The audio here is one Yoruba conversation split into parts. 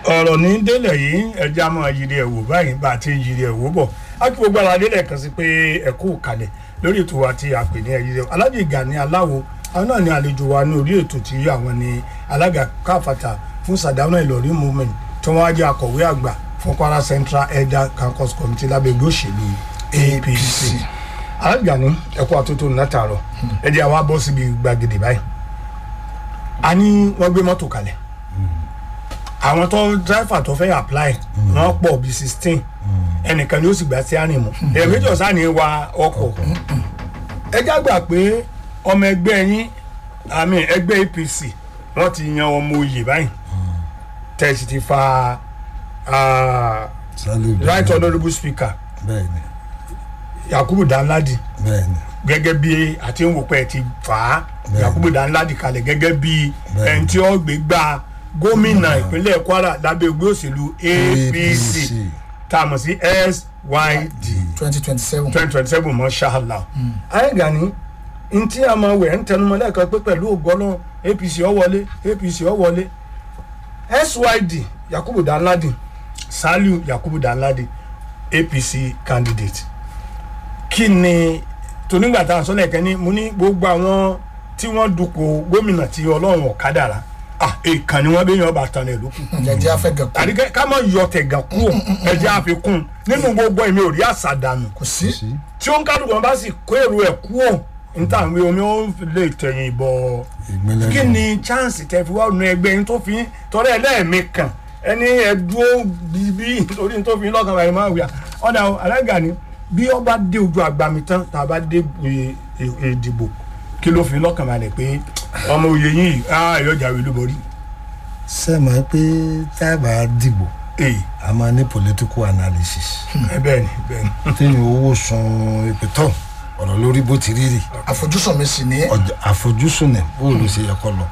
ọ̀rọ̀ ní délẹ̀ yìí ẹja máa yiri ẹ̀wò báyìí bá a ti ń yiri ẹ̀wò bọ̀ á kí gbogbo ara délẹ̀ kan sí pé ẹ̀kú kalẹ̀ lórí ètò wa tí a pè ní ẹ̀yìn ẹ̀wò Alhaji Gani Aláwo àwọn náà ní àlejò wa ní orí ètò tí àwọn ní alága káfàtà fún Sardauna Ìlọrin movement tí wọ́n wá jẹ́ akọ̀wé àgbà fún Kwara Central Elder Caucus Committee lábẹ́ ẹgbẹ́ òṣèlú APC Alhaji Gani ẹ̀kú àtúntò látàárọ̀ ẹ jẹ́ àwa bọ́ síbi gbàgede báyìí a ní wọ́n gbé mọ́tò kalẹ̀ àwọn tó dráìfà tó fẹ́ apply wọ́n pọ̀ bíi sixteen ẹnìkan ni ó sì gbà sí àrìn mu èmi jọ sáà ní wa ọkọ̀ ẹ já gbà pé ọmọ ẹgbẹ́ yín àmì ẹgbẹ́ APC wọ́n ti yan ọmọ oyè báyìí tẹ̀sí ti fa ah, Saliu right Dawud. honourable speaker bẹ́ẹ̀ni Yakubu Danladi bẹ́ẹ̀ni gẹ́gẹ́ bí àti ń wò pé ẹ ti fà á Bẹ́ẹ̀ni. Yakubu Danladi kalẹ̀ gẹ́gẹ́ bí Bẹ́ẹ̀ni. ẹni tí ó gbé gba gómìnà ìpínlẹ̀ Kwara lábẹ́ ẹgbẹ́ òṣèlú APC tá a mọ̀ sí SYD twenty twenty seven. twenty twenty seven mọ́ ṣáàlà. ayé Gani ntí a máa wẹ̀ ń tẹnumọ́ lẹ́ẹ̀kan pé pẹ̀lú ògbọ́nà APC ó wọlé APC ó wọlé SYD Yakubu Danladi Saliu Yakubu Danladi APC candidate kí ni tonígbà tá a sọ lẹ́ẹ̀kan ní mo ní gbogbo àwọn tí wọ́n dupò gómìnà tí ọlọ́run ọ̀kadàrà ah èèkàn ni wọ́n bẹ yan ọba tán lẹ̀ lókù jẹjẹ afẹ gẹkọ tàbí kẹ́- ká má yọ tẹ̀gàn kúrò ẹ̀jẹ̀ àfikún nínú gbogbo èmi ò rí àṣà dànù kò sí sí tí ó ń kálukú wọn bá sì kó èrò ẹ̀ kúrò níta àwọn omi ó lè tẹ̀yìn bọ̀ ìgbélé kí ni chance tẹ fi wá nu ẹgbẹ́ yín tó fi tọrẹ ẹlẹ́ẹ̀mí kan ẹni ẹdúró bíbí nítorí tó fi lọ́kàn báyìí máa wíyà ọ̀dà alága ni bí ó bá dé ojú àgbàmì tán tá a bá dé e- e- ìdìbò kí ló fi lọ́kàn balẹ̀ pé ọmọ òye yín yìí á yọjà wí lóborí. sẹ́mọ̀ pé táàbà dìbò èyí a máa ní political analysis ẹ bẹ́ẹ̀ ni bẹ́ẹ̀ ni. téèyàn owó sun ìpẹ́tọ̀ ọ̀rọ̀ lórí bó ti rí rì àfojúsùn mi sì ní ọjà àfojúsùn ẹ̀ bó ló ṣe yẹ kọ́ lọ.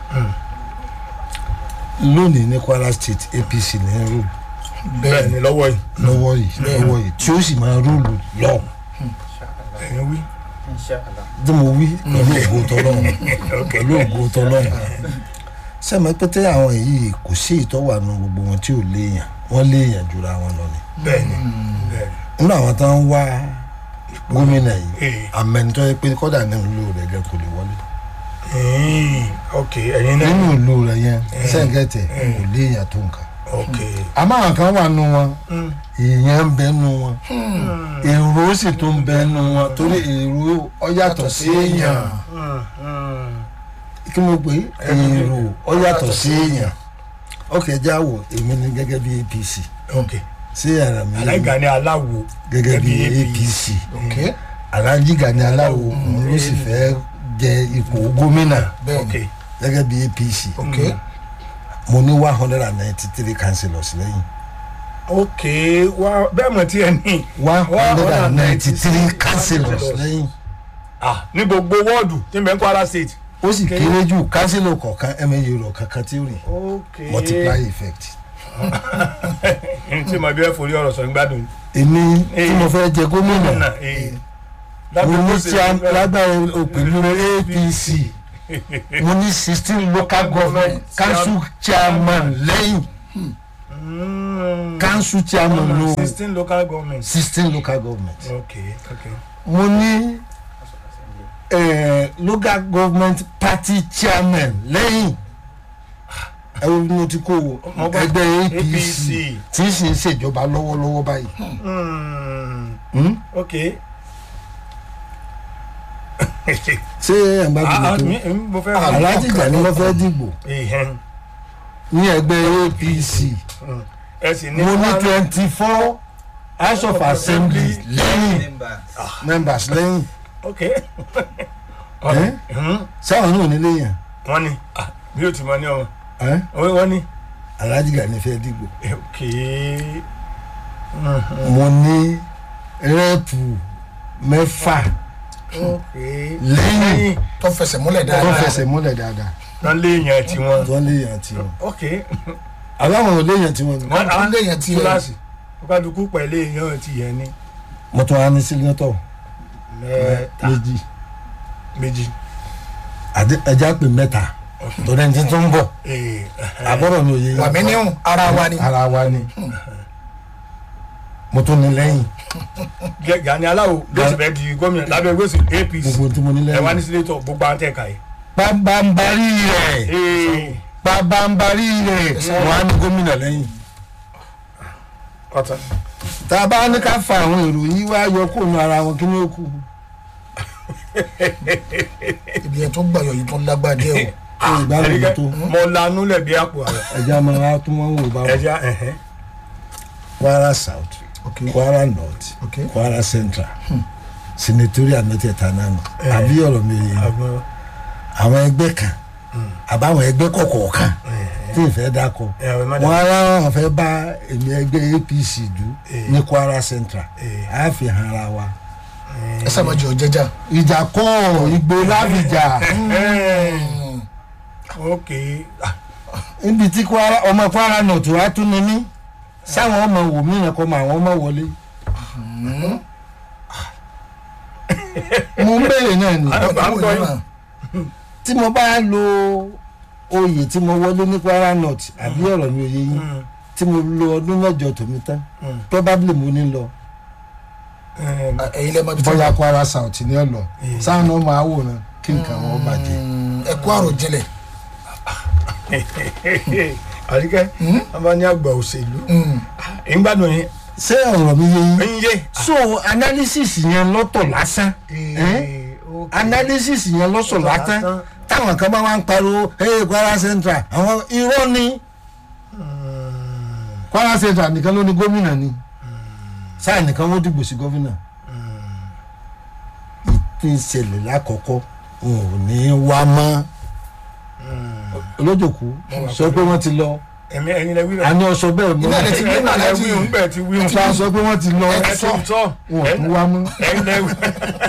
lónìí ní Kwara State APC ní rúùlù bẹ́ẹ̀ ni lọ́wọ́ yìí lọ́wọ́ yìí lọ́wọ́ yìí tí ó sì máa rúùlù lọ ẹ̀yin wí. tí mo wí pẹ̀lú ògo tọ́lọ́run pẹ̀lú ògo tọ́lọ́run sẹ́mi pété àwọn yìí kò sí ìtọ́wà nu gbogbo wọn tí ò léèyàn wọ́n léèyàn jura wọn lọ ni bẹ́ẹ̀ ni bẹ́ẹ̀ ni. nínú àwọn tó ń wá gómìnà yìí Ee. àmẹ́nitọ́ yẹ pé kọ́dà ní ìlú rẹ̀ gẹ́ kò lè wọlé Mm, ok ẹ̀yin náà. nínú ìlú rẹ̀ yẹn sẹ́ǹgẹ̀tẹ̀ kò léèyàn tó nǹkan ok. àmọ́ àwọn kan wà nù wọn Mm. èèyàn ń bẹ nù wọn èrò sì tó ń bẹ nù wọn torí èrò ọ yàtọ̀ sí èèyàn Mm, mm. kí mo pè é èrò ọ yàtọ̀ sí èèyàn ọkẹ́ já wò èmi ní gẹ́gẹ́ bí APC ok sí ara mi Alhaji Gani Aláwo gẹ́gẹ́ bí APC ok Alhaji Gani Aláwo òun ló sì fẹ́ jẹ ipò gómìnà bẹ́ẹ̀ ok ni gẹ́gẹ́ bí APC ok mo ní one hundred and ninety three councillors lẹ́yìn ok wa bẹ́ẹ̀ mọ̀ tí ẹ ní. one hundred and ninety three councillors lẹ́yìn ah ní gbogbo wọ́ọ̀dù tí n bẹ ń Kwara State. ó sì kéré jù councillor kọ̀ọ̀kan ẹ̀mẹ́yẹ rọ̀ kankan tí ó rìn ok multiply effect. n tí mo bí ẹ forí ọ̀rọ̀ sọ gbádùn. èmi tí mo fẹ́ jẹ gómìnà nà ee. mo ní tí a lágbára òpèlú APC mo ní sixteen local government council chairman lẹ́yìn council chairman ló sixteen local governments. sixteen local government ok ok mo ní eh, local government party chairman lẹ́yìn ẹ wo bí mo ti kó o Mo gbọ́. ẹgbẹ́ APC APC. tí ń sì ń ṣèjọba lọ́wọ́lọ́wọ́ báyìí. Mm, Hmm? ok. ṣé ẹ̀ ń bá ah ah gbogbo mi tó mi- mo fẹ́. Alhaji Gani ló fẹ́ dìbò Ìhẹ́n. ní ẹgbẹ́ APC ẹ sì ní. mo ní twenty four house of assembly lẹ́yìn members lẹ́yìn ok. ẹ́ Mhm. sáwọn náà nílé yẹn wọ́n ní ah bí o ti mọ ní ọmọ ẹ́ wọ́n ní. Alhaji Gani fẹ́ dìbò ok. mo ní rẹ́ẹ̀pù mẹ́fà ok. lẹ́yìn tó fẹsẹ̀ múlẹ̀ tó dáadáa fẹsẹ̀ múlẹ̀ dáadáa wọ́n lé yẹn tí wọ́n. tó lé yẹn tiwọn ok. àbáwọn ò lé yẹn tiwọn ni wọ́n wọ́n lé yẹn tí ẹ kíláàsì kókàdùkú pẹ̀lú èèyàn ti yẹn ní mo tún wá ní sílẹ̀tọ̀ mẹ́ta méjì méjì. àdé- ẹja pè mẹ́ta torí ẹni tí tó ń bọ̀ ee àbọ̀rọ̀ mi ò yé yín. wàmí níhùn ara wa ni ara wa ni mo tún ní lẹ́yìn Gẹ- Gani Aláwo ló sì fẹ́ di gómìnà lábẹ́ gbèsè APC gbogbo tí mo ní ẹ wá ní lẹ́yìn. sínétọ̀ gbogbo àwọn tẹ̀ka yìí. pabambari rẹ̀ ee pabambari rẹ̀ wọ́n á ní gómìnà lẹ́yìn. ọ̀tàn tá a bá ní ká fa àwọn èrò yìí wá yọ kó nu ara wọn kí ni ó kù. ibi yẹn tó gbàyọ̀ yìí tó lágbàá díẹ̀ o ìgbàlódé ẹ̀ríkẹ́ tó mo lanú lẹ̀ bí àpò àrẹ ẹja máa wá tún wọn wò bá wọn. ẹja ẹ̀hẹ́n Kwara South ok Kwara North ok Kwara Central senatorial mẹ́tẹ̀ẹ̀ta náà nù àbí ọ̀rọ̀ mi yé àgbọn àwọn ẹgbẹ́ kan àbáwọn ẹgbẹ́ kọ̀ọ̀kan tí ìfẹ́ dákọ̀ ẹ̀rọ mẹ́ta wọn ara wọn fẹ́ bá èmi ẹgbẹ́ APC dù Eh. ní Kwara Central Eh. á fi hàn ara wa ẹ sábà jẹ ọjẹjà ìjà kọ́ ìgbò lábìjà ok ah, níbi tí Kwara ọmọ Kwara North wá tún ní mí sáwọn ọmọ wò mí yẹn kọ́ mọ àwọn ọmọ wọlé mo ń béèrè náà ni à ń gbọ́ yín. tí mo bá lo oyè tí mo wọlé ní Kwara North àbí ọ̀rọ̀ mi ò yé yín Mm, tí mo lo ọdún mẹ́jọ tòmí tán mm, probably mo ní lọ mm. ẹ̀yin lẹ́ẹ̀ máa bí bóyá Kwara South ní ọ̀lọ́ Eh. sáwọn náà máa wòran kí nǹkan wọn bàjẹ́. ẹ kó àròjinlẹ̀ àríkẹ́ wọn bá ní àgbà òṣèlú Mm. ìgbádùn yín ṣé ọ̀rọ̀ mi yé yín. ń yé. so analysis yẹn lọ́tọ̀ lásán Eh, ok. analysis yẹn lọ́sọ̀ Lọ́tọ̀ lásán lásán. táwọn kan bá wá ń pariwo hey Kwara Central àwọn irọ́ ni Kwara Central nìkan ló ní gómìnà ni sáà nìkan wọ́n dìbò sí gómìnà ìpín ìṣẹ̀lẹ̀ lákọ̀ọ́kọ́ wọn ò ní wá mọ́ olójòkú sọ pé wọ́n ti lọ ẹ̀mí ẹ̀yin lẹ wí rẹ̀. àní ọ̀sọ́ bẹ́ẹ̀ mọ́ Iná ẹ̀ ti gbé ẹ̀yin lẹ Aláàjì. wí òun bẹ́ẹ̀ ti wí òun. sọ sọ pé wọ́n ti lọ ẹ ti sọ wọn ò tún wá mọ́. ẹ̀yin lẹ wí.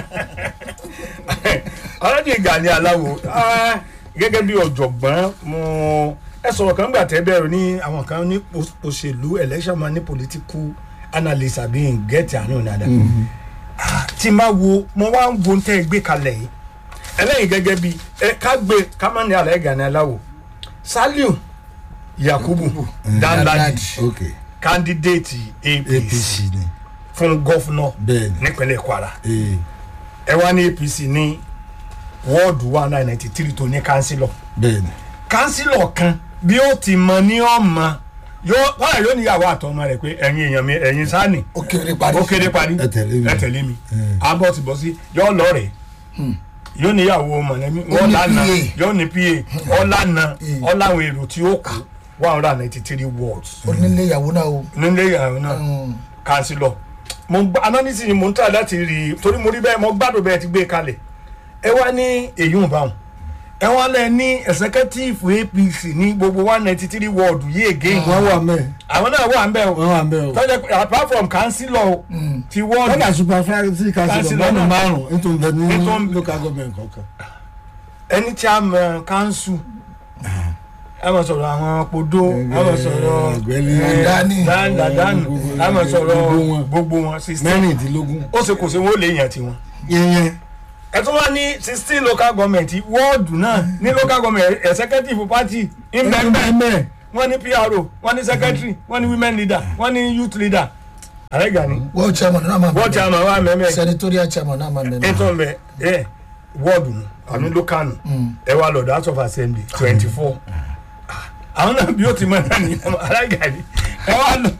Alhaji Gani Aláwo ah, gẹ́gẹ́ bí ọ̀jọ̀gbọ́n mo ẹ sọ̀rọ̀ kan gbà tẹ́ bẹ̀rù ní àwọn kan ní o- òṣèlú election man ní political analyst àbí ngẹ́tì àánú nàdà tí n bá wo mo wá ń wo tẹ́ ẹ gbé kalẹ̀ yìí ẹlẹ́yìn gẹ́gẹ́ bí ẹ ká gbé ká má ní Alhaji Gani Aláwo Saliu Yakubu Danladi ok candidate APC APC ni fún gọ́fúnọ̀ bẹ́ẹ̀ ni nípínlẹ̀ Kwara ee ẹ wá ní APC ní wọ́ọ̀dù one nine ninety three tó ní kánsílọ̀ bẹ́ẹ̀ ni kánsílọ̀ kan bí ó ti mọ ní ọmọ yóò wọ́n yóò níyàwó àtọmọ rẹ̀ pé ẹ̀yin èèyàn mi ẹ̀yin sáni ó kéré parí ó kéde parí Ẹ tẹ̀lé mi. ẹ tẹ̀lé mi Mm. abọ́ ti bọ́ sí yóò lọ rẹ̀ yóò níyàwó mọ̀lẹ́bí wọ́n ní lánà PA. yóò ní pa ọ̀lànà ọ̀làwọn èrò tí ó kù one hundred and ninety three wards onílé ìyàwó náà o nílé ìyàwó náà Mm. kansilọ mo gba analysis ni mo ń tà láti rí i torí mo rí bẹ́ẹ̀ mo gbádùn bẹ́ẹ̀ ti gbé kalẹ̀ ẹ wá ní èyí ń bá wọn ẹ wá lẹ ní executive APC ní gbogbo one ninety three ward yìí again wọ́n wà mẹ́ àwọn náà wà ń bẹ̀ o wọ́n wà mẹ́ o. tọ́jà pé apart from councillor ti ward kọ́dà superfractory council Councilor ọ̀gbọ́n náà. márùn-ún nítorí bẹ́ẹ̀ Nítorí- ní local government kọ̀ọ̀kan. ẹni tí a mọ council a máa sọ̀rọ̀ àwọn podo a máa sọ̀rọ̀ Ọ̀gbẹ́ni Dani. dandadanu a máa sọ̀rọ̀ Gbogbo wọn. gbogbo wọn sixteen mẹ́rìndínlógún. ó ṣe kò ṣe wọ́n lè yàn tiwọn. yẹnyẹn ẹ tún wá ní sixteen local government wọ́ọ̀dù náà ní local government executive party ìbẹ̀ẹ̀bẹ̀ mẹ́ wọ́n ní PRO wọ́n ní secretary wọ́n ní women leader wọ́n ní youth leader ààrẹ Gani world chairman náà máa wọ́ọ̀dù chairman wà mẹ́mẹ́ senatorial chairman náà máa mẹ́mẹ́ ètò ọ̀bẹ ẹ wọ́ọ̀dù nù àmì local nù ẹ wá lọ́dọ̀ house of assembly twenty four àwọn náà bí ó ti mọ̀ náà ní ààrẹ Gani ẹ wá lọ.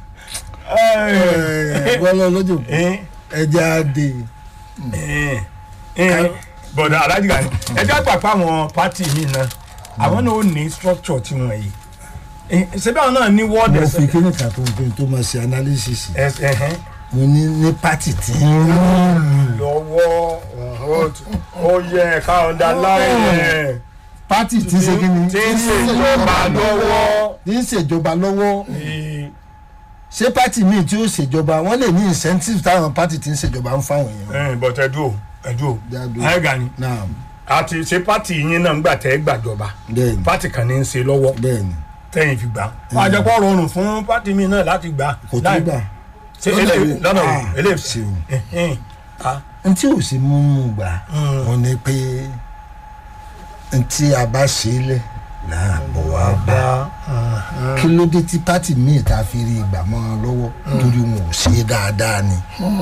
bọ́lá lójú ẹ ẹja dé ẹ ẹ bọ̀dọ̀ Alhaji Gani ẹ jẹ́ àpapọ̀ àwọn pátì mi náà àwọn náà ó ní structure tiwọn yìí Eh, ṣebí àwọn náà ní wọ́ọ̀dù mo fi kíni kan tó ń pè tó máa ṣe analysis ẹsẹ̀ mo ní ní pátì tí ń rúùlù lọ́wọ́ ó yẹ ká ọ̀dà láyé pátì tí ń ṣe kíni tí ń ṣèjọba lọ́wọ́. tí ń ṣèjọba lọ́wọ́ Eh, ṣé pátì míì tí ó ṣèjọba wọ́n lè ní incentive táwọn pátì tí ń ṣèjọba ń fáwọn èèyàn. eh, but ẹ̀dùn o ẹ̀dùn o Dàdú. Alhaji Gani náà àti ṣe pátì yín náà ń gbà tẹ́ gbàjọba bẹ́ẹ̀ni pátì kan ní í ṣe lọ́wọ́ bẹ́ẹ̀ni tẹ́yìn fi gbà wọ́n àjẹpọ̀ rọrùn fún pátì mi náà láti gbà kò tó gbà ṣe eléyìí lọ́nà o Ah, eléyìí ṣeun. ẹ̀hìn. Ah, n tí ò sí mú mú gbà Mm. wọn ni pé n tí a bá ṣe é lẹ náà bọ̀ wá bá kí ló dé tí pátì míì tá a fi rí ìgbà mọ́ ọ lọ́wọ́ torí wọn ò ṣe é dáadáa ni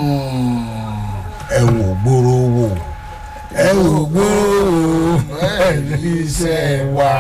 ẹ wò gbóró wò ẹ wò gbóró wò ẹ rí iṣẹ́ wa.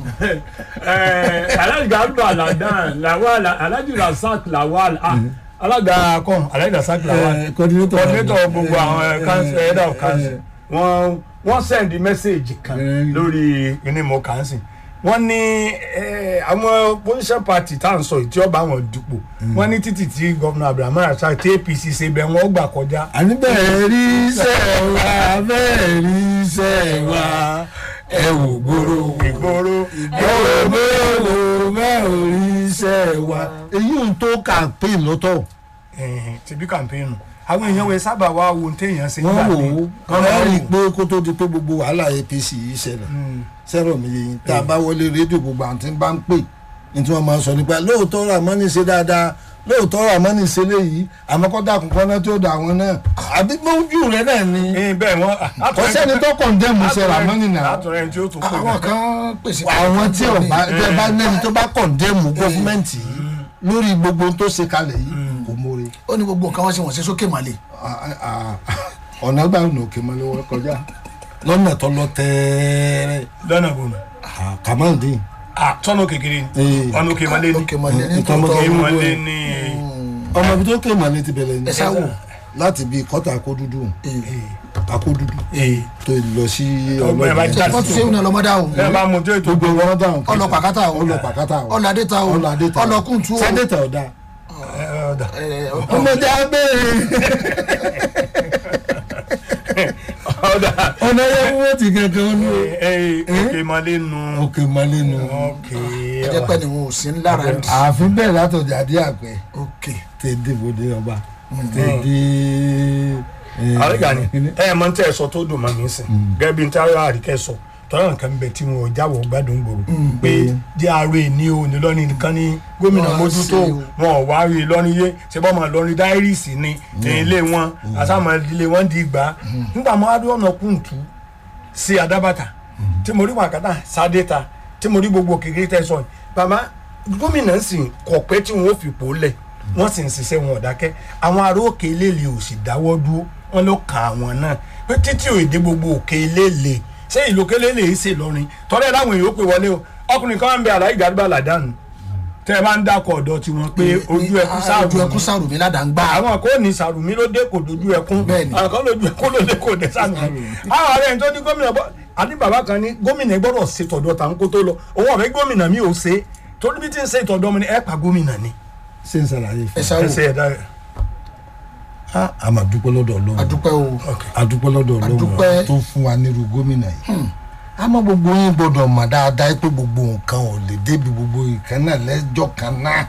alága abdul aladan lawal alhaji rasaq lawal ah, alága kan alhaji rasaq lawal coordinator coordinator gbogbo àwọn council head of council wọ́n wọ́n send message kan Eh. lórí ìnímọ̀ council wọ́n ní eh, àwọn opposition party tá à ń sọ yìí tí ó bá wọn dupò wọ́n ní títì tí gómìnà abdulhamid rasaq tí apc ṣe bẹ́ẹ̀ wọ́n gbà kọjá àní bẹ́ẹ̀ rí iṣẹ́ wa bẹ́ẹ̀ rí iṣẹ́ wa ẹ wò gbóró wò ìgboro ẹ wò gbóró wò bẹ́ẹ̀ ò rí iṣẹ́ wa. èyí ń tó campaign lọ́tọ̀ eh, tìbí campaign àwọn èèyàn wẹ̀ sábà wá wo ohun téèyàn ṣe wọ́n nígbà wò míì. ó ẹ rí i pé kó tó di pé gbogbo wàhálà apc yìí ṣẹlẹ̀ sẹ́rọ̀ mi yìí tá a bá wọlé rédíò gbogbo àwọn tí ń bá ń pè ní tí wọ́n máa ń sọ nípa lóòótọ́ ramani ṣe dáadáa lóòótọ́ ramani ṣe léyìí àmọ́ kọ́ dàkún kọ́ná tí ó dà wọn náà àbí mójú rẹ náà ni Eh, bẹ́ẹ̀ wọ́n kò sẹ́ni tó kọ̀ǹdẹ́mù ṣe ramani náà látọ̀rẹ́ ẹni tí ó tún pè àwọn kan pèsè àwọn tí ò bá tẹ bá lẹ́ni tó bá kọ̀ǹdẹ́mù gọ́fúmẹ́ǹtì yìí lórí gbogbo tó ṣe kalẹ̀ yìí kò mórí ó ní gbogbo nǹkan wọn sì wọ́n ṣe sókè màlè ọ̀nà gbà ọ̀nà òkè mọ́lẹ́ wọ́n kọjá lọ́nà tó lọ tẹ́ẹ́rẹ́ lọ́nà bòmí. kàmáǹdì ah tọ́nà kékeré ni Eh. ọ̀nà òkè malé ni òkè màlè ní Ìtàn tòótọ́ òkè gbogbo malé ẹ̀. ni ọmọ ibi tó ké mọ́lẹ́ ti bẹ̀rẹ̀ ní ẹ sáwò láti bí kọ́tà akó dúdú akó dúdú ee tó lọ sí Ọgbọ́n ẹ̀ bá jà wọ́n tún ṣe ìwúna lọ́mọdá o ẹ bá mú tó ètò gbogbo wọn dáhùn ọlọ pàkátà o ọlọ pàkátà o ọlọ adéta o ọlọ adéta ọlọ kùntù o sádẹ́tà ọ̀dà ẹ, ọ̀dà. ẹ, ọ- ọmọdé abẹ́rẹ́ ọ̀dà ọ̀nà yẹn wọ́n ti kankan ní o. Ee, òkè malé nu òkè mọ́lẹ́ nu òkè ẹ jẹ́ pẹ́ ni wọn ò sí ńlára ní. ààfin bẹ́ẹ̀ látọ̀jà dé àpẹ́ òkè tẹ dé bòde ọba tẹ dé. àríga ni ẹ mọ tẹ ẹ sọ tó dùn mọ́ mi sìn gẹ́gẹ́ bí n ta ara àríkẹ́ sọ tọ́lá nǹkan bẹ tí wọn ò jáwọ́ gbádùn gbòòrò pé DRA ní o ní lọ́ni nìkan ní gómìnà Wọ́n á mójútó ṣe o. wọn ò wá rí i lọ́ni yé ṣe bọ́ mọ̀ lọ́ni dáírìsì ni ní ilé wọn àsámọ̀ ilé wọn di ìgbà nígbà mọ́ adé ọ̀nà kùntù sí adábàtà tí mo rí wàkàtà sádẹ́ta tí mo rí gbogbo kékeré tẹ́ sọ yìí bàbá gómìnà sì kọ̀ pé tí wọn ò fipò lẹ̀ wọ́n sì ń ṣiṣẹ́ wọn ò dákẹ́ àwọn ará òkè eléèlé ò sì dáwọ́ dúró wọ́n ló kà àwọn náà pé títí ò èdè gbogbo òkè eléèlé ṣé ìlú òkè eléèlé yìí ṣe lọrin tọ́lẹ̀ láwọn èèyàn ó pè wọlé o ọkùnrin kan ń bẹ àlàyé gàdúgbà làdánù tẹ́ ẹ bá ń dákọ̀ ọ̀dọ̀ tiwọn pé ojú ẹkú sáà ojú ẹkú sáàrù mi ládàá ń gbà àwọn kò ní sàrùmí ló dé kò dojú ẹkún Bẹ́ẹ̀ni. àwọn kan lójú ẹkún ló dé kò dé sàrùmí àwọn ààrẹ tó ní gómìnà bọ àní bàbá kan ní gómìnà gbọ́dọ̀ ṣe tọ̀dọ̀ tà ń kó tó lọ òun ọ̀fẹ́ gómìnà mi ò ṣe torí bí tí ń ṣe tọ̀dọ̀ mi ni ẹ pa gómìnà ni. ṣé n ṣàlàyé ẹ fún sáwò ẹ ṣe ẹ̀dá rẹ̀. a a máa dúpẹ́ lọ́dọ̀ ọlọ́run àdúpẹ́ o a dúpẹ́ lọ́dọ̀ ọlọ́run Àdúpẹ́. tó fún wa nírú gómìnà yìí àmọ́ gbogbo yín gbọ́dọ̀ mọ̀ dáadáa pé gbogbo nǹkan ò lè débi gbogbo nǹkan náà lẹ́jọ́ kan náà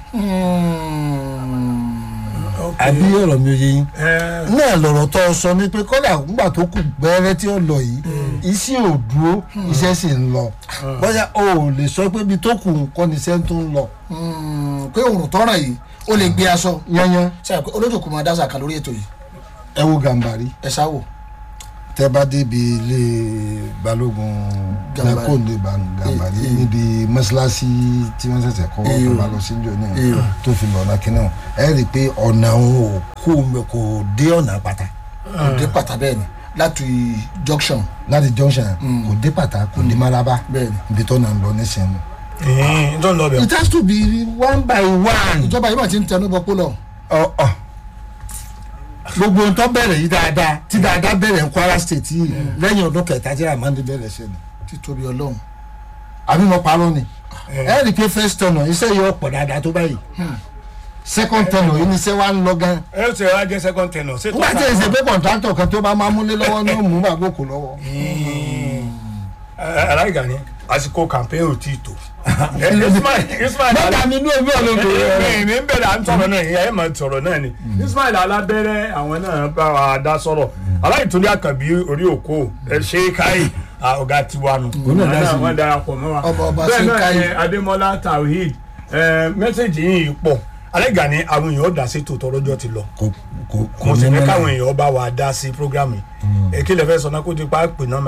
àbí ọ̀rọ̀ mi ò yé yín ẹ náà lọ̀rọ̀ tó o sọ ni pé kọ́dà nígbà tó kù gbẹ́rẹ́ tí ó lọ yìí iṣẹ́ ò dúró iṣẹ́ sì ń lọ bóyá o ò lè sọ pé ibi tó kù nǹkan ni iṣẹ́ tó ń lọ pé òrùn tọ́ràn yìí ó lè gbé aṣọ yányán ṣe pé olójúkú máa dá sàkà lórí ètò yìí ẹ wo gàmbàrí ẹ sáwò tẹ bá débi ilé balógun Gàmbàrí. lẹkọọdẹ gàmbàrí Eh, eh. níbi mọ́ṣáláṣí tí wọ́n ṣẹ̀ṣẹ̀ kọ́ Eh, tó o. bá lọ sí ìjọ náà Eh, o. tó fi lọ́nà kínní ọ̀ ẹ rí i pé ọ̀nà òun ò kó omi kò dé ọ̀nà pátá òde pàtà bẹ́ẹ̀ ni láti junction láti junction kò dé pátá kò dé maraba bẹ́ẹ̀ ni ibi tó náà ń lọ nísìnyí. ẹ tó ń lọ bẹ̀. it has to be one by one. ìjọba yìí mà ti ń tẹnu bọ pólọ ọ̀ ọ̀ gbogbo ohun tó bẹ̀rẹ̀ yìí dáadáa tí dáadáa bẹ̀rẹ̀ ní Kwara state yìí lẹ́yìn ọdún kẹta tí Ramandi bẹ̀rẹ̀ ṣe ni títóbi ọlọ́run àbí mo parọ́ ni ẹ rí i pé first turner iṣẹ́ yìí ọ̀pọ̀ dáadáa tó báyìí second turner yìí ni iṣẹ́ wa ń lọ gan ẹ ṣe wá jẹ́ second tenor ṣé tó nígbà tí èsè pé contractor kan tó bá máa múlé lọ́wọ́ ní òmù àgókò lọ́wọ́ aláìga ni àsìkò campaign ò tí ì tó. Ismail Ismail bàbá mi ní omi ọ̀lọ́dọ̀ rẹ̀ mi ń bẹ̀rẹ̀ à ń sọ̀rọ̀ náà ìyá ẹ̀ máa sọ̀rọ̀ náà ni Ismail alábẹ́rẹ́ àwọn náà bá wa dá sọ̀rọ̀ aláìtúndí àkànbí orí òkú ẹ ṣe káyì ọ̀gá tiwa nù Òun náà dá sí i. wọ́n darapọ̀ mọ́ wa Ọba- ọba bẹ́ẹ̀ ṣe náà káyì. ni Adémọ́lá Tawhid mẹ́sẹ̀gì yìí pọ̀ aláìga ni àwọn èèyàn ó dá sí tòótọ́ lọ́jọ́ ti lọ kò kò kò mo sì ní fẹ́ mẹ́lẹ̀. káwọn èèyàn bá wa dá sí programme yìí èkí lè fẹ́ sọ náà kó ti pa pè náà mẹ́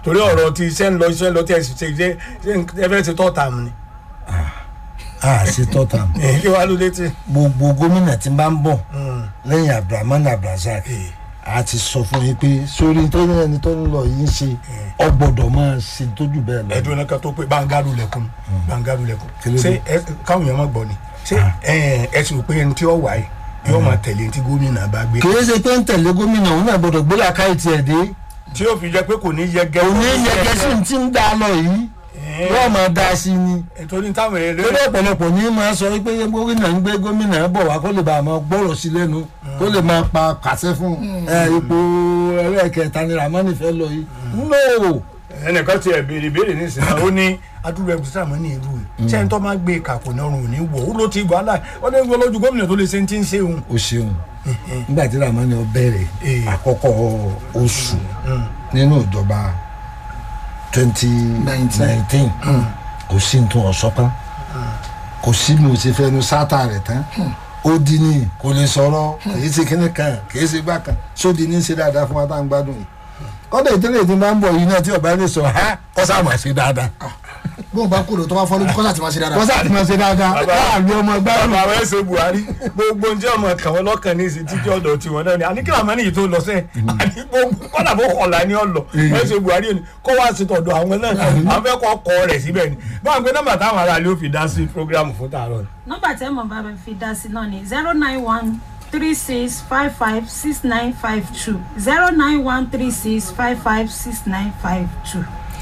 torí ọ̀rọ̀ tí iṣẹ́ ń lọ iṣẹ́ ń lọ tí ẹ sì ṣe iṣẹ́ ẹ fẹ́ ṣe tọ́ tààmù ni a ṣe tọ́ta mọ́ èyí kí wàá ló dé tí. gbogbo gómìnà tí ń bá ń bọ̀ lẹ́yìn abdulrahman abdulrasaq Eh. a ti sọ fún yín pé sórí tó ní ẹni tó ń lọ yìí ń ṣe ọ gbọ́dọ̀ máa ṣe tójú bẹ́ẹ̀ lọ. ẹdun náà ká tó pé bangaru lẹkùn bangaru lẹkùn Kí ló ṣé dé? ẹ káwọn èèyàn má gbọ́ ni ṣé ẹ ẹ sì rò pé ẹni tí ó wà yìí yóò máa tẹ̀lé tí gómìnà bá gbé kì í ṣe pé ń tẹ̀lé gómìnà òun náà gbọ́dọ̀ gbé làkàì tiẹ̀ dé tí yóò fi jẹ pé kò ní yẹgẹ òun ní yẹgẹ sí ní tí ń dá lọ yìí yóò máa dá sí ni nítorí táwọn èrè lórí ọ̀pọ̀lọpọ̀ ní máa sọ wípé gómìnà ń gbé gómìnà bọ̀ wá kó lè bá a máa gbọ́rọ̀ sí lẹ́nu kó lè máa pa pàṣẹ fún ẹ, ipò ẹlẹ́ẹ̀kẹta ni ramani fẹ́ lọ yìí no ẹnìkan ti ẹ̀ béèrè béèrè nísìnyí ó ní adúlọ ẹgbẹ́ sàmọ́ ní ìlú yìí ṣé ẹni tó máa gbé kàkó náà rùn ní wọ̀ ó ló ti wàhálà ó ní gbọ́ lójú gómìnà tó lè ṣe ti ń ṣe òun. o ṣeun nígbà tí ramani ó bẹ̀rẹ̀ Eh. àkọ́kọ́ oṣù nínú ìjọba twenty nineteen kò sí ní tún ọ̀sọ́ tán kò sí mi ò ṣe fẹ́ nu sátà rẹ̀ tán ó di ní kò lè sọ̀rọ̀ kìí ṣe kíní kan kìí ṣe gbà kan sódi ní ṣe dáadáa fún wa tá à ń gbádùn yìí kọ́dà ìdílé tí máa ń bọ̀ yìí náà tí ọba lè sọ ha kọ́sà máa ṣe dáadáa bóun bá kúrò tó bá fọ́ lójú kọ́sà tí máa ṣe dáadáa. kọ́sà ti máa ṣe dáadáa láàlú ọmọ gbádùn bàbá àwọn ẹsẹ buhari gbogbo njẹ ọmọ kàn wọn lọkàn ní ìsìn títí ọ̀dọ̀ tiwọn náà ni àní kí làwọn ènìyàn tó lọ sẹ àní gbogbo kọlà bó kọlà ní ọlọ ẹsẹ buhari ni kó wá sí tọ̀dọ̀ àwọn náà àwọn fẹ́ kọ kọ rẹ síbẹ̀ ni báwọn gbé nọ́mbà táwọn aráàlú ò fi dá sí programu fún tààrọ ni. nọ́mbà tẹ́ mọ̀ bá fi dá sí náà ni zero nine one three six five five six nine five two zero nine one three six five five six nine five two.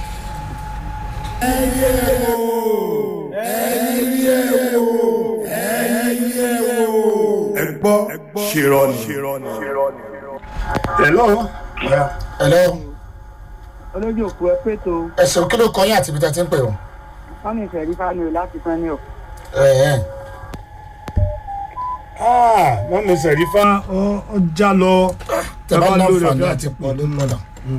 ẹ gbọ́ ṣèrọ̀nì. hello. ẹ̀lọ́ olójú òkú ẹ pé tó ẹ̀sìn kí ló kọ́ yín àti ibi tẹ́ ti ń pè ọ́ wọn ní ìfẹ̀rí fáwọn láti tán ní ọ̀. ẹ̀ẹ́ wọ́n mi sẹ̀rífà ọ já lọ. tẹ bá Bàbá lórí láǹfààní ọjọ́ àti pọ̀ lórí ọ̀nà.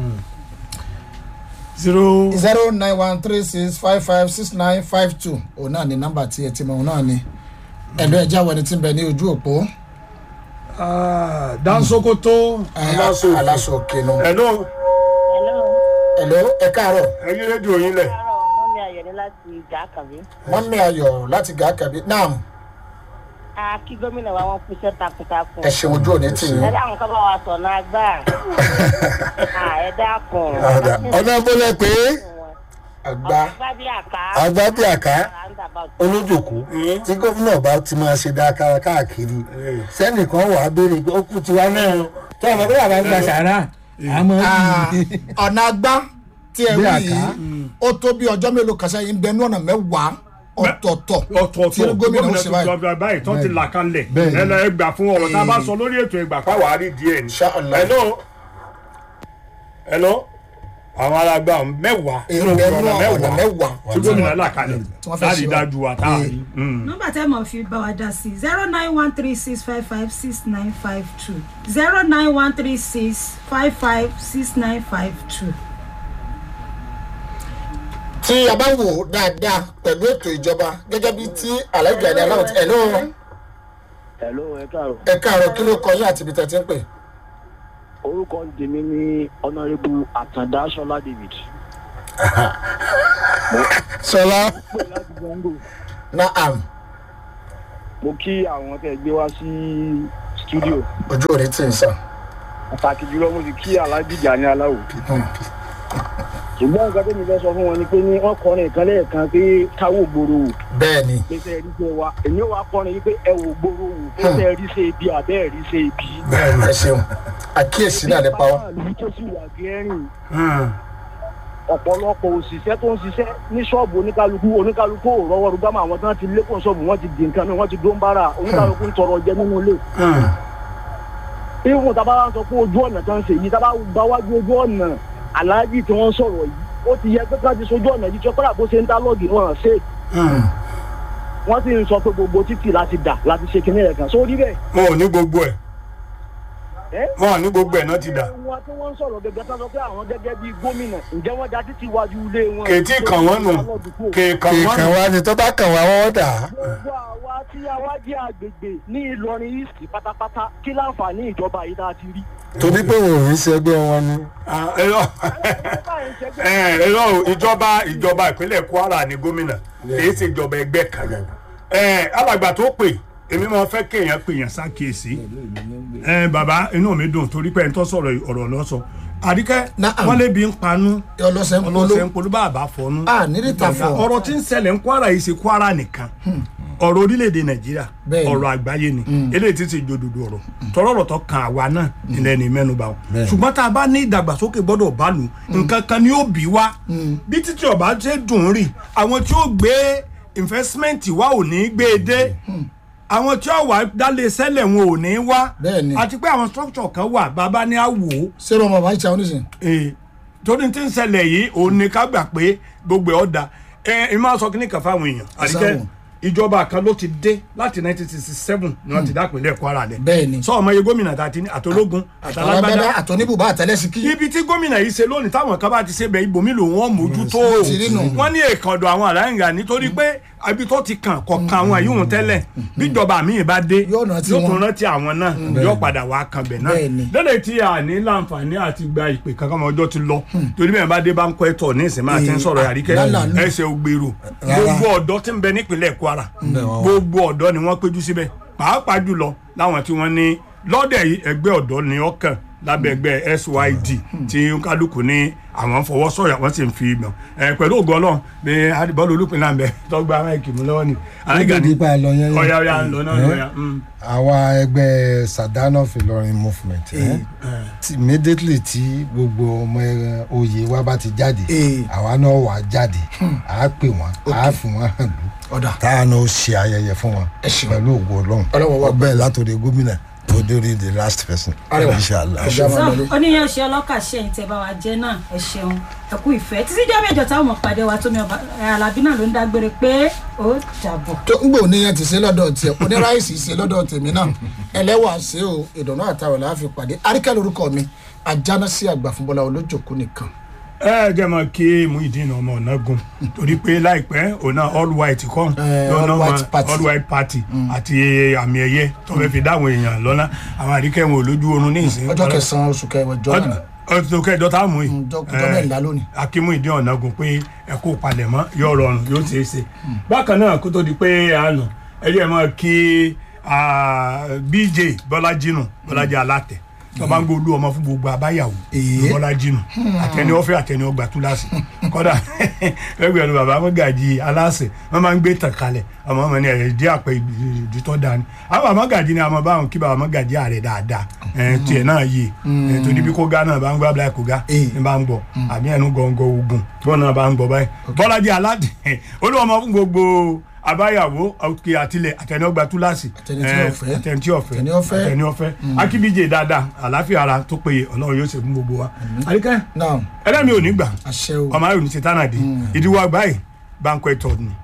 zero zero nine one three six five five six nine five two òun náà ni nọ́mbà tí ẹ ti mọ̀ òun náà ni ẹ̀lọ́ ẹ̀já wẹni tí ń bẹ ní ojú òpó ah, dansokoto aláṣọ aláṣọ òkè nù. hello Hello. ẹ̀lọ́ ẹ káàárọ̀ ẹyin rédíò yín lẹ̀. Káàárọ̀ mọ́mí Ayọ̀dé láti ìjà àkàbí. wọ́n ní ayọ̀ láti gà kàbí náà A kí gómìnà wa wọ́n kúṣẹ́ takuntakun. ẹ ṣeun ojú òní tì Ẹ yín. dáhùn ká bá wa sọ̀nà agbá. À ẹ dákun. ọ̀nà bọ́lẹ̀ pé àgbà Àgbá bí àká. àgbà bí àká Roundabout. olójòkó tí gómìnà bá ti máa ṣe dáa káàkiri sẹ́nìkan wà á béèrè pé ó kú tiwa náà tí ọmọ bí bàbá ń gba sàárà àmọ́ ọ̀nà àgbá tí ẹ Bí wí àká. yìí ó tó bí ọjọ́ mélòó kan sẹ́yìn bẹ́ẹ̀ ní ọ̀nà mẹ́wàá ọ̀tọ̀ọ̀tọ̀ tí ọ̀tọ̀ọ̀tọ̀ gómìnà ó ṣe báyìí. tó báyìí tó ti là kalẹ̀ Bẹ́ẹ̀ni. ẹ lọ ẹgbà fún ọ̀rọ̀ tá a bá sọ lórí ètò ẹgbà pàwọ́ àárí díẹ̀ ni. Inshallah. hello hello àwọn alágbá mẹ́wàá èrò bẹ́ẹ̀ ní ọ̀nà mẹ́wàá tí gómìnà là kalẹ̀ Tí wọ́n fẹ́ láti ṣe dájú wa tá a rí. nọ́mbà tẹ́ mọ̀ fi bá wa dá sí zero nine one three six five five six nine five two zero nine one three six five five six nine five two. tí a bá wò ó dáadáa pẹ̀lú ètò ìjọba gẹ́gẹ́ bí tí aláìgbà ní aláwọ̀ tí ẹ̀lọ́ hello ẹ káàárọ̀ ẹ káàárọ̀ kí ló kọ yín àti ibi tẹ́ ti ń pè. orúkọ tèmi ní ọ̀nàrẹ́bù àtàndá sọlá david. sọlá pé láti gbọ́ngò naam mo kí àwọn tẹ́ gbé wá sí stúdíò ojú òní tì ń sàn. pàtàkì jùlọ mo sì kí alájìjà ní aláwò. ṣùgbọ́n nǹkan tẹ́mi fẹ́ sọ fún wọn ni pé ní wọ́n kọrin ìkan lẹ́ẹ̀kan pé káwọ́ gbòòrò wò bẹ́ẹ̀ ni pé sẹ́ rí ṣe wa èmi ò wá kọrin yìí pé ẹ wò gbòòrò wò pé sẹ́ rí ṣe ibi àbẹ́ rí ṣe ibi. ẹ ṣeun àkíyèsí náà lè pa wọ́n. ìlú tó sì wà gẹ́rìn ọ̀pọ̀lọpọ̀ òṣìṣẹ́ tó ń ṣiṣẹ́ ní ṣọ́ọ̀bù oníkálukú oníkálukú ò rọwọ́ rúgbàmọ́ àwọn tí wọ́n ti lékún ṣọ́ọ̀bù wọ́n ti dì nǹkan mi wọ́n ti dó ń bára oníkálukú ń tọrọ jẹ nínú ilé. ìwọ̀n tá a bá wá sọ pé ojú ọ̀nà tó ń ṣe yìí tá a bá gba wájú ojú ọ̀nà aláàjì tí wọ́n ń sọ̀rọ̀ yìí ó ti yẹ pé ká ti sojú ọ̀nà yìí tí ọkọ̀ àbó ṣe ń dá lọ́ọ̀gì wọn ṣe wọ́n sì ń sọ pé gbogbo títì láti dà láti ṣe kinní ẹ̀ kan sórí bẹ́ẹ̀ wọn ò ní gbogbo ẹ̀ ẹ́ wọn ní gbogbo ẹ̀ náà ti dà wọn tí wọ́n ń sọ̀rọ̀ gẹ́gẹ́ tán sọ pé àwọn gẹ́gẹ́ bíi gómìnà ǹjẹ́ wọ́n da títí iwájú ilé wọn. kèétí kàn wọ́n nù kèékàn wọ́n kìkan nù wá ni tó bá kàn wá wọ́n dà á. gbogbo àwa tí a wá jẹ́ àgbègbè ní ìlọrin east pátápátá kí láǹfààní ìjọba yìí tá a ti rí. torí pé wọn ò ní ṣẹgbẹ́ wọn ni. Ah, irọ́ Eh, irọ́ o, ìjọba ìjọba ìpínlẹ̀ kwara ni gómìnà kìí ṣe ìjọba ẹgbẹ́ kan Eh, alàgbà tó pè èmi máa fẹ́ kéèyàn pèèyàn ṣàkíyèsí Eh, bàbá inú mi dùn torí pé ẹni tó sọ̀rọ̀ ọ̀rọ̀ lọ́sọ àdìkẹ́ Naam. wọ́n lébi ń panú ọlọ́sẹ̀ ń polo ọlọ́sẹ̀ ń polú bàbá fọnú a nírìtà fọ ọ̀rọ̀ tí ń ṣẹlẹ̀ ń kwara yìí ṣe kwara nìkan ọ̀rọ̀ orílẹ̀-èdè nàìjíríà Bẹ́ẹ̀ni. ọ̀rọ̀ àgbáyé ni eléyìí ti ṣe jòdòdò ọ̀rọ̀ tọrọ ọ̀rọ̀ tó kan àwa náà ilẹ̀ ní mẹ́nuba o ṣùgbọ́n tá a bá ní ìdàgbàsókè gbọ́dọ̀ bá lù nǹkan kan ni ó bí wá bí títí ọba ṣe dùn ún rì àwọn tí ó gbé investment wa ò ní gbé e dé àwọn tí ó wà dálé sẹ́lẹ̀ wọn ò ní wá Bẹ́ẹ̀ni. àti pé àwọn structure kan wà bàbá ní àwò ṣé ọmọ bàbá ìṣàwọn oníṣẹ́ ee torí tí ń ṣẹlẹ̀ yìí òun ni ká gbà pé gbogbo ẹ̀ ọ̀dà ẹ ẹ máa sọ kíní kan fáwọn èèyàn àdìkẹ́ Sáwọn. ìjọba kan ló ti dé láti 1967 ni wọ́n ti dá ìpínlẹ̀ Kwara lẹ̀ Bẹ́ẹ̀ni. sọ ọmọ iye gómìnà tá a ti ní àtológun àtàlágbádá àtàlágbádá àtọ́níbùbá àtẹlẹsíkí ibi tí gómìnà yìí ṣe lónìí táwọn kan bá ti ṣe bẹ ibòmí lòun wọn mójútó Bó ti rí nù. wọn ní èkánjọ àwọn àlàyé nítorí pé ibi tó ti kàn kọ̀ọ̀kan àwọn àyíwọ̀n tẹ́lẹ̀ bíjọba míì bá dé Yóò rántí yóò tún wọn. rántí àwọn náà yóò padà wá kan bẹ̀ náà Bẹ́ẹ̀ni. lẹ́lẹ̀ tí a ní láǹfààní àti gba ìpè kankan mọ́ ọjọ́ ti lọ torí bẹ́ẹ̀ bá dé bá ń kọ́ ẹ̀tọ́ ní ìsìn máa ti ń sọ̀rọ̀ àríkẹ́ lálàánú. ẹsẹ̀ ògbèrò Rárá. gbogbo ọ̀dọ́ tí ń bẹ nípìnlẹ̀ Kwara gbogbo ọ̀dọ́ ni wọ́n péjú síbẹ̀ pàápàá jùlọ láwọn tí wọ́n ní lọ́dẹ̀ yìí ẹgbẹ́ ọ̀dọ́ ni ọkàn lábẹ́ ẹgbẹ́ SYD tí kálukú ní àwọn fọwọ́ sọ̀yà wọ́n sì ń fi mọ̀ ẹ pẹ̀lú ògo Ọlọ́run bí adìbọ́lù olùpínlẹ̀ àbẹ̀ tọ́gbà máìkì mú lọ́wọ́ ni alága ni nípa ẹ lọ yẹn yẹn. ọ̀yà ọ̀yà ń lọ náà lọ́yà. àwa ẹgbẹ́ Sadanov Ìlọrin movement eh, ti- immediately tí gbogbo ọmọ ẹran oyè wa bá ti jáde Eh. àwa náà wà jáde à á pè wọ́n à á fi wọ́n hàn lù ọ̀dà táwa náà ó ṣe ayẹyẹ fún wọn Ẹ ṣeun. pẹ̀lú ògo Ọlọ́run Ọlọ́run wá ọbẹ̀ látòdì gómìnà tó dórí the last person Arẹwà. inshallah. Ọjà máa so lọlé. oníyan ṣe ọlọ́kà ṣe ẹ̀yìn tẹ́ bá wa jẹ́ náà ẹ ṣeun ẹ kú ìfẹ́ títí jọ́ mẹ́jọ táwọn ọmọ pàdé wa tómi ọba ẹ, alábí náà ló ń dágbére pé ó dàbọ̀. tó ń gbò níyẹn ti ṣe lọ́dọ̀ tiẹ̀ oníráìsì ṣe lọ́dọ̀ tèmi náà ẹlẹ́wà ṣe o ìdùnnú àtàwọn làá fi pàdé àríkẹ́ lórúkọ mi ajánásí àgbà fún bọ́lá olójòkú nìkan ẹ jẹ́ mọ̀ kí Muyideen ọmọ ọ̀nàgùn torí pé láìpẹ́ òun náà all white kan Eh, lọ́nà all white mọ́ party. all white party àti àmì ẹ̀yẹ tó fẹ́ fi dáwọn èèyàn lọ́nà àwọn àríkẹ́ wọn ò lójú oorun ní ìsìn. ọjọ́ kẹsàn-án oṣù kẹwàá jọ náà ọjọ́ kẹjọ tá a mú yìí. ọjọ́ ọjọ́ mẹ́rìnlá lónìí. akí Muyideen ọ̀nàgùn pé ẹ kó palẹ̀mọ́ yóò rọrùn yóò ṣeé ṣe. bákan náà kó tó di pé a nà ẹ jẹ́ mọ̀ kí ah, BJ Bọ́lájí nù Bọ́lájí alátẹ̀ tó bá ń gbóòlù ọmọ fún gbogbo abáyàwó Èé. Bọ́lájí nù àtẹni ọ̀fẹ́ àtẹni ọgbà túláàsì kódà ẹgbẹ̀rún bàbá mọ́gàjì aláṣẹ wọ́n máa ń gbé tàn kalẹ̀ ọmọ ọmọ ní ẹ̀rẹ̀ dí àpẹ ìdítọ́ dání àwọn mọ́gàjì ni àwọn báwọn kí bàbá mọ́gàjì ààrẹ dáadáa ẹ̀, tiẹ̀ náà yé ẹ̀, torí bí kóga náà bá ń gbọ́ abúlé kóga Èé. ní bá ń gbọ́ àbí ẹnu gọ̀ǹgọ̀ ogun tí wọ́n náà bá ń gbọ́ báyìí Bọ́lájí aládé olúwọmọ fún gbogbo abáyàwó òkè àtìlẹ̀ àtẹni ọgbà túláàsì Àtẹni tí ẹ̀, ò fẹ́. àtẹni tí ò fẹ́ Àtẹni ó fẹ́. àtẹni ó fẹ́ akíbíje dáadáa àlàáfíà ara tó péye ọlọ́run yóò ṣe fún gbogbo wa àríkẹ́ náà ẹlẹ́mi ò ní gbà àṣẹ o ọmọ ayò ní ṣe tánàdé ìdíwọ́ àgbáyé banquet hall ni